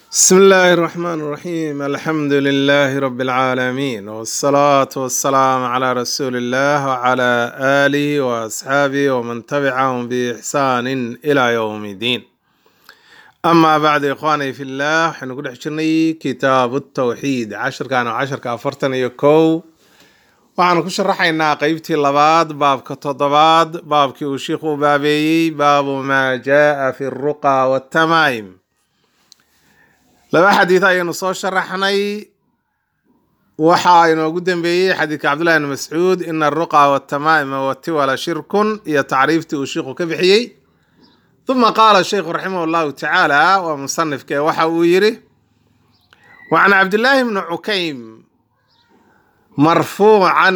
بسم الله الرحمن الرحيم الحمد لله رب العالمين والصلاة والسلام على رسول الله وعلى آله وأصحابه ومن تبعهم بإحسان إلى يوم الدين أما بعد إخواني في الله حنقول حشرني كتاب التوحيد عشر كانوا عشر كافرتن يكو waxaanu ku sharaxaynaa qeybtii labaad baabka toddobaad baabkii uu shiikhu baabeeyey baabu maa jaa fi ruqa watamaim laba xadiid ayaynu soo sharaxnay waxaa inoogu dambeeyey xadiidka cabdullahi bn mascuud ina aruqa watamaima watiwala shirkun iyo tacriiftii uu shiikhu ka bixiyey uma qaala sheikhu raximah llahu tacaala waa musanifke waxa uu yiri wacan cabdillaahi bni cukaym marfuucan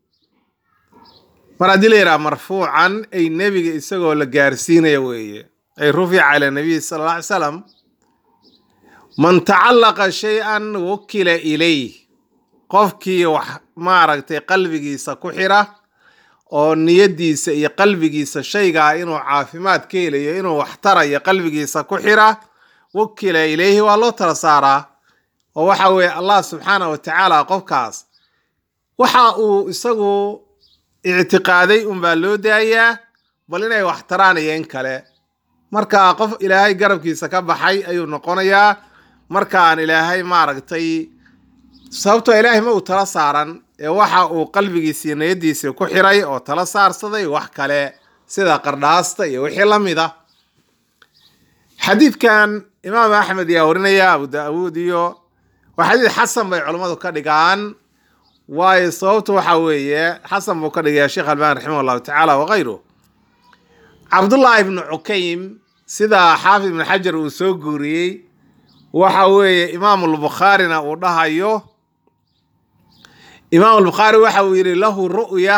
mar haddii la yidhaha marfuucan ay nebiga isagoo la gaarsiinaya weeye ay rufica ila nabiy sala alla ly salam man tacallaqa shay-an wukila ilayh qofkii wax maaragtay qalbigiisa ku xira oo niyadiisa iyo qalbigiisa shaygaa inuu caafimaad ka helayo inuu wax tarayo qalbigiisa ku xira wukila ilayhi waa loo tala saaraa oo waxa weeye allah subxaanah wa tacaala qofkaas waxa uu isagu ictiqaaday unbaa loo daayaa bal inay wax taraan iyo in kale marka qof ilaahay garabkiisa ka baxay ayuu noqonayaa markaan ilaahay maaragtay sababtoo ilaahay ma uu tala saaran ee waxa uu qalbigiisa iyo niyadiisii ku xiray oo tala saarsaday wax kale sida qardhaasta iyo wixii la mid a xadiidkan imaam axmed ayaa warinaya abu daawuud iyo waa xadiid xasan bay culummadu ka dhigaan waayo sababtu waxa weeye xasan buu ka dhigaya sheekh albani raximah llahu tacaala wakayru cabdullaahi ibnu cukaym sida xaafid ibnu xajar uu soo guuriyey waxa weeye imaamulbukhaarina uu dhahayo imaamulbukhaari waxa uu yidhi lahu ru'ya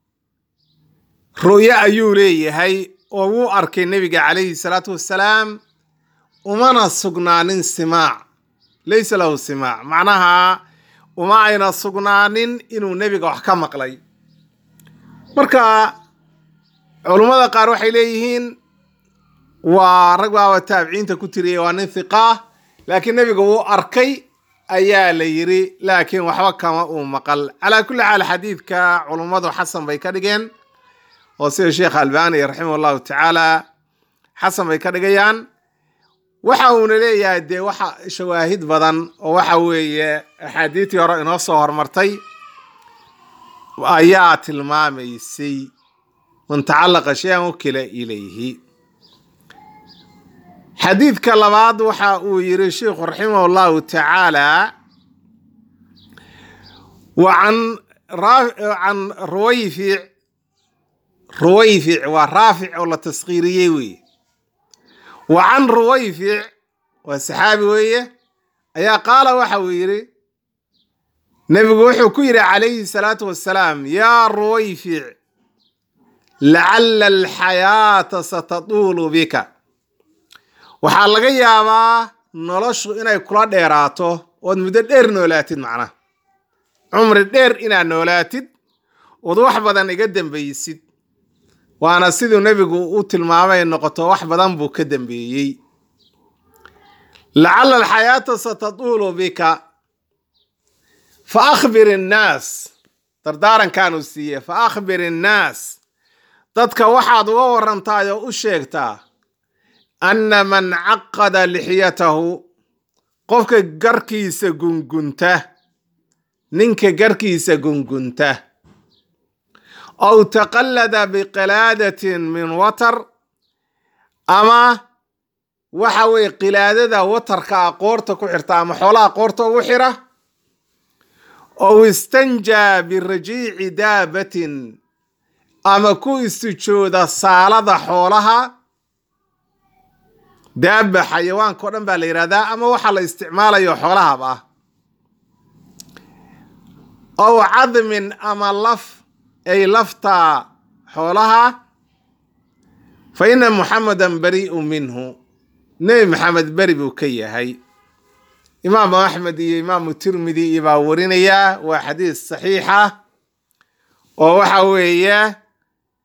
ru'yo ayuu leeyahay oo wuu arkay nebiga calayhi salaatu wassalaam umana sugnaanin simaac laysa lahu simaac macnaha uma ayna sugnaanin inuu nebiga wax ka maqlay marka culummada qaar waxay leeyihiin waa rag baaba taabiciinta ku tiriyay waa nin hiqaah laakiin nebiga wuu arkay ayaa la yiri laakiin waxba kama uu maqal calaa kulli xaal xadiidka culummadu xasan bay ka dhigeen oo sida sheekh albani raximah allahu tacaala xasan bay ka dhigayaan waxa uuna leeyahay dee waxa shawaahid badan oo waxa weeye axaadiidtii hore inoo soo hormartay ayaa tilmaamaysay man tacallaqa shay-an ukila ilayhi xadiidka labaad waxa uu yiri sheikhu raximah allahu tacaala wa can can ruwayfic ruwayfic waa raafic oo la taskiiriyey weye wa can ruwayfic waa saxaabi weeye ayaa qaala waxa uu yidhi nebigu wuxuu ku yidhi calayhi salaatu wassalaam yaa ruwayfic lacalla alxayaata satatuulu bika waxaa laga yaabaa noloshu inay kula dheeraato ood muddo dheer noolaatid macnaha cumri dheer inaad noolaatid ood wax badan iga dambaysid waana siduu nebigu u tilmaamay noqoto wax badan buu ka dambeeyey lacalla alxayaata satatuulu bika fa akhbir innaas dardaarankaanuu siiye fa akhbir innaas dadka waxaad uga warantaay oo u sheegtaa anna man caqada lixyatahu qofka garkiisa gungunta ninka garkiisa gungunta aw taqallada biqilaadatin min watar ama waxa weye qilaadada watarka a qoorta ku xirta ama xoolaha qoorta ugu xira ow istanjaa birajiici daabatin ama ku istijooda saalada xoolaha daaba xayawaanka o dhan baa la yidhahdaa ama waxaa la isticmaalayo xoolahaba ah ow cadmin ama laf ay laftaa xoolaha fa ina muxamedan bari'u minhu nebi maxamed beri buu ka yahay imaamu axmed iyo imaamu tirmidi iyo baa warinayaa waa xadiis saxiixa oo waxa weeye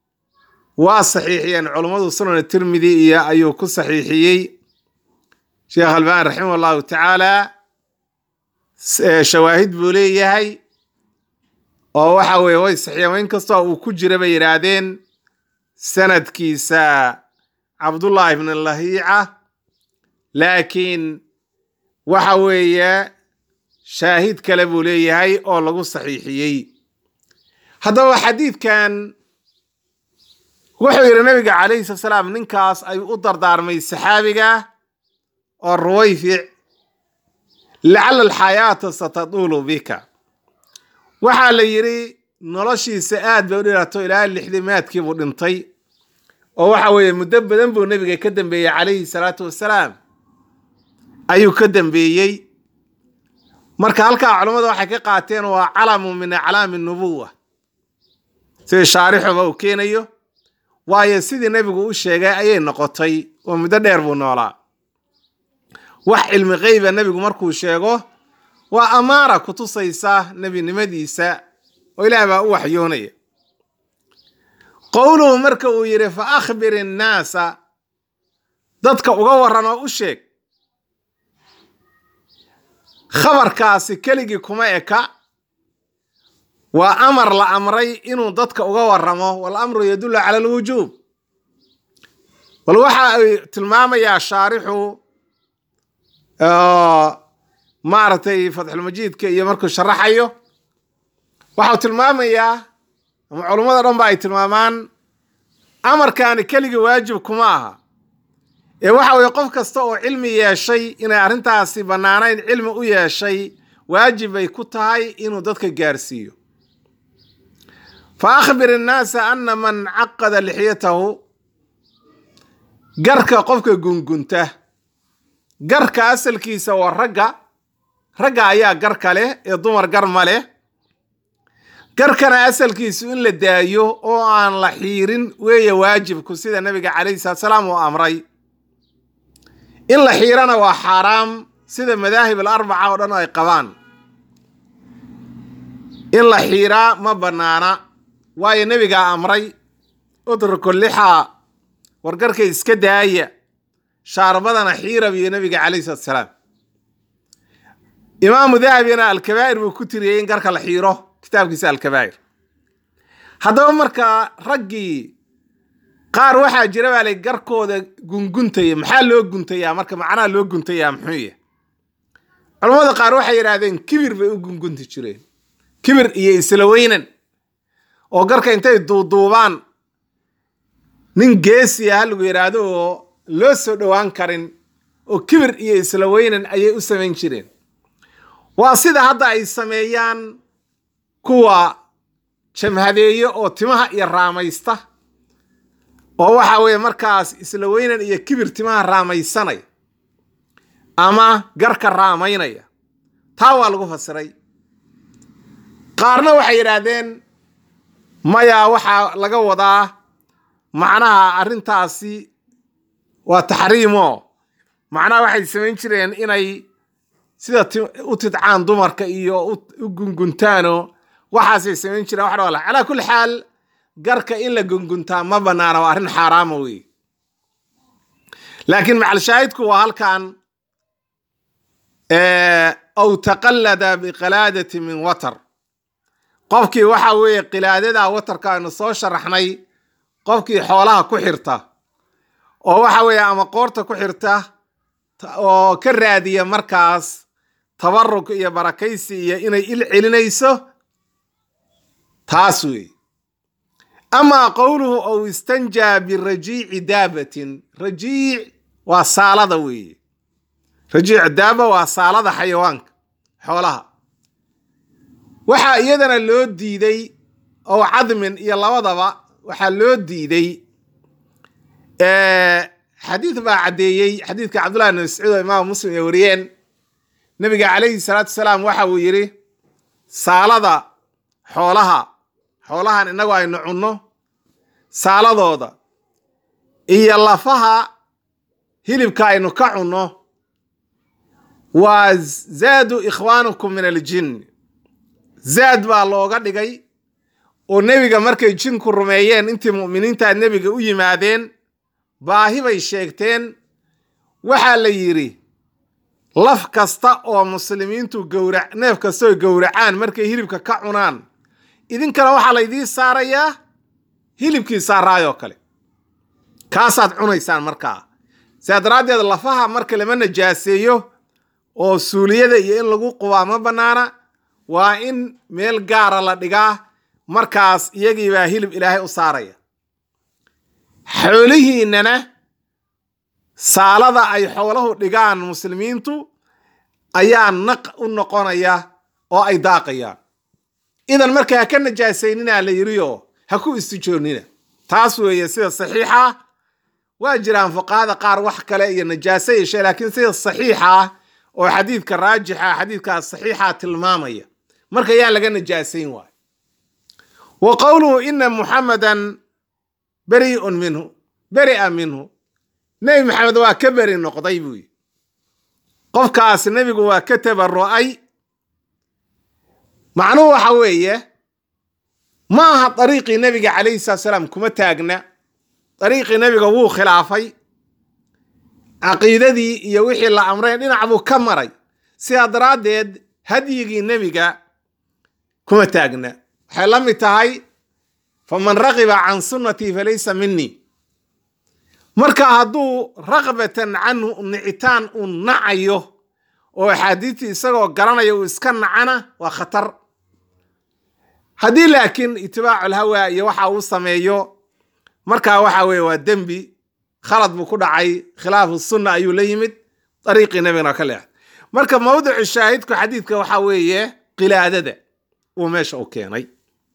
waa saxiixiyeen culummadu sunan tirmidi iyo ayuu ku saxiixiyey sheekh albani raximah allahu tacaala shawaahid buu leeyahay oo waxa weeye way saxiixeen in kastoo uu ku jira bay yidhaahdeen sanadkiisa cabdullahi ibn lahiica laakiin waxa weeye shaahid kale buu leeyahay oo lagu saxiixiyey haddaba xadiidkan wuxuu yidhi nabiga calayhi salatu salaam ninkaas ayuu u dardaarmay saxaabiga oo ruwayfic lacala alxayaata satatuulu bika waxaa la yidhi noloshiisa aad bay u dhirato ilaa lixdimaadkii buu dhintay oo waxa weeye muddo badan buu nebiga ka dambeeyey calayhi salaatu wassalaam ayuu ka dambeeyey marka halkaa culammada waxay ka qaateen waa calamu min aclaami nubuwa sidii shaarixuba uu keenayo waayo sidii nebigu u sheegay ayay noqotay oo muddo dheer buu noolaa wax cilmi keyba nebigu markuu sheego waa amaara kutusaysa nebinimadiisa oo ilaah baa u waxyoonaya qowluhu marka uu yidhi fa akhbir innaasa dadka uga warran oo u sheeg khabarkaasi keligii kuma eka waa amar la amray inuu dadka uga warramo walamru yadullu cala alwujuub bal waxa ay tilmaamayaa shaarixu maaragtay fatxulmajiidka iyo markuu sharaxayo waxau tilmaamayaa ama culummada dhan ba ay tilmaamaan amarkaani keligii waajib kuma aha ee waxa weye qof kasta oo cilmi yeeshay inay arrintaasi bannaanayn cilmi u yeeshay waajib bay ku tahay inuu dadka gaarsiiyo fa akhbir innaasa ana man caqada lixyatahu garka qofka gungunta garka asalkiisa waa ragga ragga ayaa garka leh ee dumar gar ma leh garkana asalkiisu in la daayo oo aan la xiirin weeye waajibku sida nabiga calayhi salatu salaam uu amray in la xiirana waa xaaraam sida madaahib alarbaca oo dhan ay qabaan in la xiiraa ma bannaana waayo nebigaa amray udruku lixaa wargarka iska daaya shaarbadana xiira biyo nebiga calayhi salatu salaam imaamu dahabina alkabaa'ir buu ku tiriyey in garka la xiiro kitaabkiisa alkabaa'ir haddaba markaa raggii qaar waxaa jira baa lay garkooda gunguntaya maxaa loo guntayaa marka macnaha loo guntayaa muxuu yahay culammada qaar waxay yidhaahdeen kibir bay u gungunti jireen kibir iyo isla weynan oo garka intay duuduubaan nin geesiya ha lagu yidhaahdo oo loo soo dhowaan karin oo kibir iyo isla weynan ayay u samayn jireen waa sida hadda ay sameeyaan kuwa jamhadeeye oo timaha iyo raamaysta oo waxa weeye markaas isla weynan iyo kibir timaha raamaysanaya ama garka raamaynaya taa waa lagu fasiray qaarna waxay yidhaahdeen maya waxaa laga wadaa macnaha arrintaasi waa taxriimo macnaha waxay samayn jireen inay sida u tidcaan dumarka iyo u gunguntaano waxaasay samayn jireen wax dhawala calaa kulli xaal garka in la gunguntaa ma bannaana waa arrin xaaraama wey laakiin macalshaahidku waa halkan aw taqallada biqalaadati min watar qofkii waxa weeye qilaadada watarka aynu soo sharaxnay qofkii xoolaha ku xirta oo waxa weeye ama qoorta ku xirta oo ka raadiya markaas tabaruk iyo barakaysi iyo inay il celinayso taas wey amaa qowluhu ow istanjaa birajiici daabatin rajiic waa saalada weeye rajiic daaba waa saalada xayawaanka xoolaha waxaa iyadana loo diiday ow cadmin iyo labadaba waxaa loo diiday xadiid baa caddeeyey xadiidka cabdullahi bn mascuud oo imaam muslim ay wariyeen nabiga calayhi salaatu wasalaam waxa uu yidhi saalada xoolaha xoolahan innagu aynu cunno saaladooda iyo lafaha hilibka aynu ka cunno waa zaadu ikhwaanukum min aljin zaad baa looga dhigay oo nebiga markay jinku rumeeyeen intii mu'miniintaa nebiga u yimaadeen baahi bay sheegteen waxaa la yidhi laf kasta oo muslimiintu gowra neef kastoo gowracaan markay hilibka ka cunaan idinkana waxaa laydiin saarayaa hilibkii saaraayoo kale kaasaad cunaysaan markaa sidaa daraaddeed lafaha marka lama najaaseeyo oo suuliyada iyo in lagu qubaa ma bannaana waa in meel gaara la dhigaa markaas iyagiibaa hilib ilaahay u saaraya xoolihiinnana saalada ay xoolahu dhigaan muslimiintu ayaa naq u noqonaya oo ay daaqayaan idan marka ha ka najaasaynina la yidhioo ha ku istijoonnina taas weeye sida saxiixa waa jiraan fuqahada qaar wax kale iyo najaaso yeeshe laakiin sida saxiixa ah oo xadiidka raajixa xadiidkaas saxiixa tilmaamaya marka yaan laga najaasayn waayo wa qowluhu ina muxamadan beri'un minhu beri'a minhu nebi maxamed waa ka beri noqday buu yidhi qofkaas nebigu waa ka tabaru'ay macnuhu waxa weeye ma aha dariiqii nebiga calayhi salatu salaam kuma taagna dariiqii nebiga wuu khilaafay caqiidadii iyo wixii la amreen dhinac buu ka maray sidaa daraaddeed hadyigii nebiga kuma taagna waxay la mid tahay faman raqiba can sunnatii falaysa minii marka hadduu raqbatan canhu nicitaan uu nacayo oo axaadiistii isagoo garanaya uu iska nacana waa khatar haddii laakiin itibaacu lhawa iyo waxa uu sameeyo markaa waxa weye waa dembi khalad buu ku dhacay khilaafu sunna ayuu la yimid dariiqii nebigana ka leexday marka mawdicu shaahidku xadiidka waxa weeye qilaadada uu meesha u keenay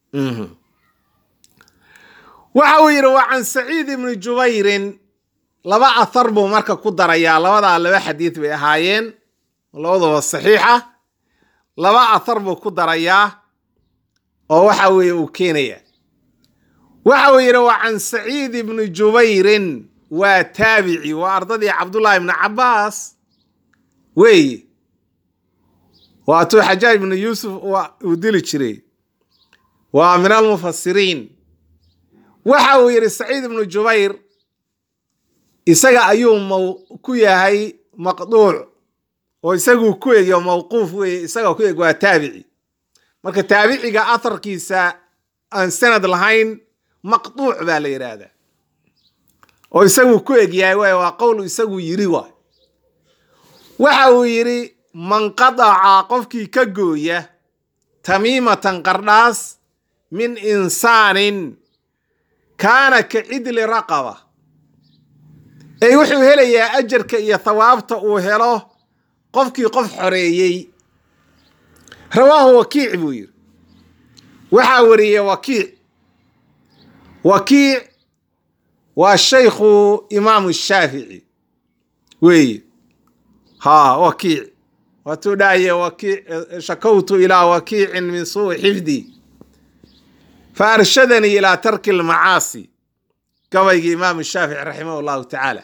waxa uu yidhi waa can saciid ibni jubayrin laba athar buu marka ku darayaa labadaa laba xadiid bay ahaayeen labaduba saxiixa laba athar buu ku darayaa oo waxa weeye uu keenaya waxa uu yidhi waa can saciid ibni jubayrin waa taabici waa ardadii cabdullaahi ibni cabbaas weeye waatuu xajaaj ibnu yuusuf uu dili jiray waa min almufasiriin waxa uu yidhi saciid ibnu jubayr isaga ayuu maw ku yahay maqduuc oo isaguu ku egiyo mawquuf weeye isaga ku eg waa taabici marka taabiciga atharkiisa aan sanad lahayn maqduuc baa la yidhaahdaa oo isaguu ku egyahay waay waa qowl isagu yiri waay waxa uu yidhi man qadaca qofkii ka gooya tamiimatan qardhaas min insaanin kaana ka cidli raqaba ey wuxuu helayaa ajarka iyo thawaabta uu helo qofkii qof xoreeyey rawaahu wakiic buu yidhi waxaa wariyey wakiic wakiic waa shaykhu imaamu shaafici weeye ha wakiic waatuu dhahaye wakiic shakawtu ilaa wakiicin min suui xifdi fa arshadanii ilaa tarki almacaasi gabaygii imaamu shaafici raximah allahu tacaala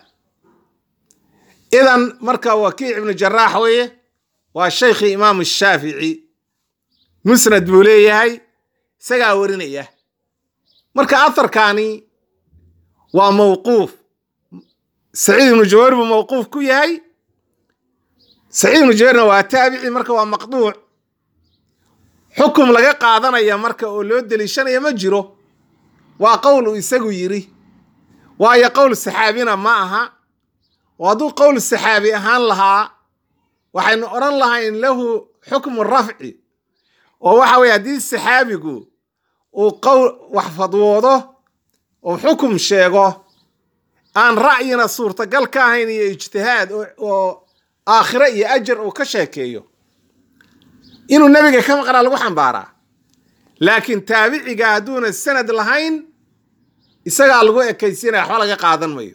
idan marka wakiic ibnu jaraax weeye waa shaykhii imaamu shaafici musnad buu leeyahay isagaa warinaya marka atharkani waa mawquuf saciid ibnu jubayr buu mawquuf ku yahay saciid ibnu jubayrna waa taabici marka waa maqduuc xukum laga qaadanaya marka oo loo deliishanaya ma jiro waa qowl uu isagu yiri waayo qowl saxaabina ma aha oo hadduu qowl saxaabi ahaan lahaa waxaynu odhan lahayn lahu xukmu rafci oo waxa weye haddii saxaabigu uu qowl wax fadwoodo oo xukum sheego aan ra'yina suurtagal ka ahayn iyo ijtihaad oo aakhire iyo ajar uu ka sheekeeyo inuu nebiga ka maqnaa lagu xambaaraa laakiin taabiciga hadduuna sanad lahayn isagaa lagu ekaysiinaya waxba laga qaadan mayo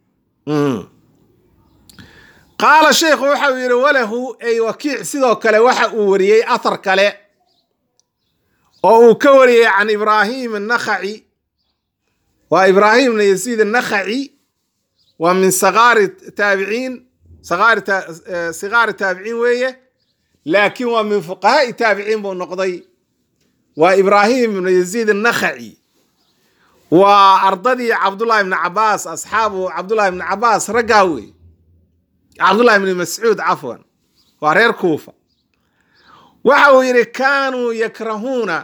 qaala sheikhu waxa uu yidhi walahu ay wakiic sidoo kale waxa uu wariyey athar kale oo uu ka wariyey can ibraahim annakhaci waa ibraahim ibna yasiid annakhaci waa min sakaari taabiciin sikaari taabiciin weeye laakiin waa min fuqahaai taabiciin buu noqday waa ibraahim ibna yaziid annakhaci waa ardadii cabdullahi ibni cabaas asxaabu cabdullahi ibni cabaas raggaa wey cabdullahi ibni mascuud cafwan waa reer kuufa waxa uu yidhi kaanuu yakrahuuna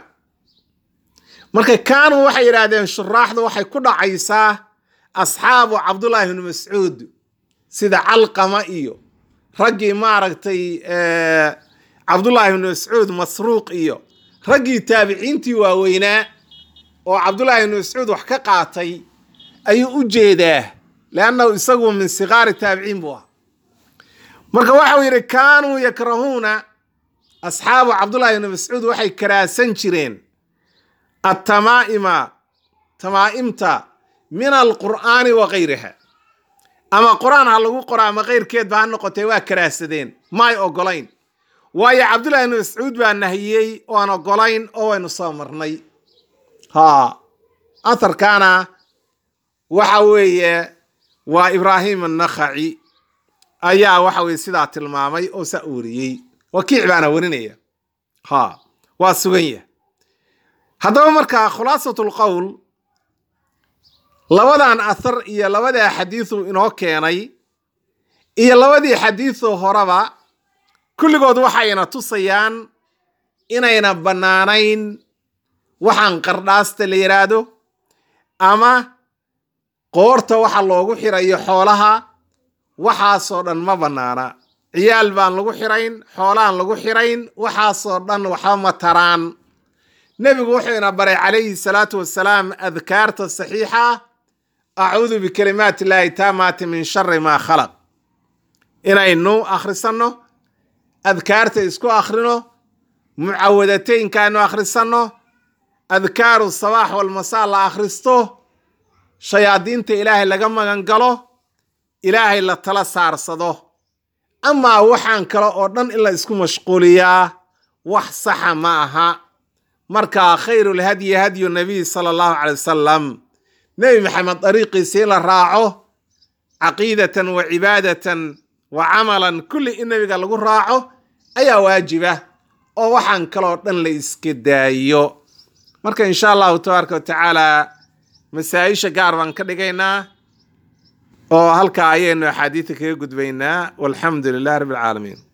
marka kaanuu waxay yidhaahdeen shuraaxdu waxay ku dhacaysaa asxaabu cabdullaahi ibnu mascuud sida calqama iyo raggii maaragtay cabdullaahi ibnu mascuud masruuq iyo raggii taabiciintii waaweynaa oo cabdullaahi ibnu mascuud wax ka qaatay ayuu u jeedaa leannahu isagu min sigaari taabiciin buu ah marka waxau yidhi kaanuu yakrahuuna asxaabu cabdullaahi ibnu mascuud waxay karaasan jireen attamaa'ima tamaa'imta min alqur'aani wa gayriha ama qur-aan ha lagu qoro ama keyrkeedba ha noqotee waa karaasadeen maay ogolayn waayo cabdullahi ibnu mascuud baa nahiyey oan ogolayn oo waynu soo marnay ha atharkaana waxa weeye waa ibraahim annakhaci ayaa waxa weye sidaa tilmaamay oo saa weriyey wakiic baana werinaya ha waa sugan yah haddaba markaa khulaasatu lqowl labadan athar iyo labadaa xadiisu inoo keenay iyo labadii xadiisoo horeba kulligood waxayna tusayaan inayna bannaanayn waxaan qardhaasta la yidhaahdo ama qoorta waxa loogu xirayo xoolaha waxaasoo dhan ma bannaana ciyaal baan lagu xirayn xoolaan lagu xirayn waxaasoo dhan waxba ma taraan nebigu wuxuu ina baray calayhi salaatu wasalaam adkaarta saxiixa acuudu bikalimaati illaahi taamaati min shari maa khalaq inaynu akhrisanno adkaarta isku akhrino mucawadateynkaanu akhrisanno adkaaru sabaax walmasaa la akhristo shayaadiinta ilaahay laga magan galo ilaahay la tala saarsado amaa waxaan kale oo dhan in la isku mashquuliyaa wax saxa ma aha marka khayrulhadyi hadyu nabiy sala allahu calay wasalam nebi maxamed dariiqiisa in la raaco caqiidatan wa cibaadatan wa camalan kulli in nebiga lagu raaco ayaa waajiba oo waxaan kaloo dhan la iska daayo marka insha allahu tabaaraka watacaala masaa-isha gaar baan ka dhigaynaa oo halkaa ayaynu axaadiida kaga gudbaynaa walxamdu lilah rabbi alcaalamiin